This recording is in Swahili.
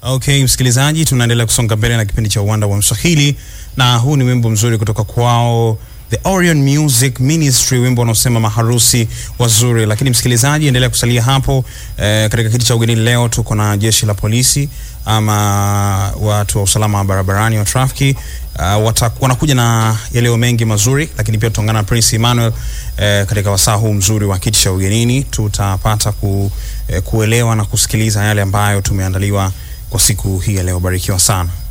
Okay, msikilizaji, tunaendelea kusonga mbele na kipindi cha uwanda wa Mswahili, na huu ni wimbo mzuri kutoka kwao The Orion Music Ministry, wimbo unaosema maharusi wazuri. Lakini msikilizaji, endelea kusalia hapo. Eh, katika kiti cha ugenini leo tuko na jeshi la polisi ama watu wa usalama wa barabarani wa trafiki. Uh, wata, wanakuja na yaleo mengi mazuri, lakini pia tutaungana na Prince Emmanuel eh, katika wasaa huu mzuri wa kiti cha ugenini. Tutapata ku, eh, kuelewa na kusikiliza yale ambayo tumeandaliwa kwa siku hii ya leo. Barikiwa sana.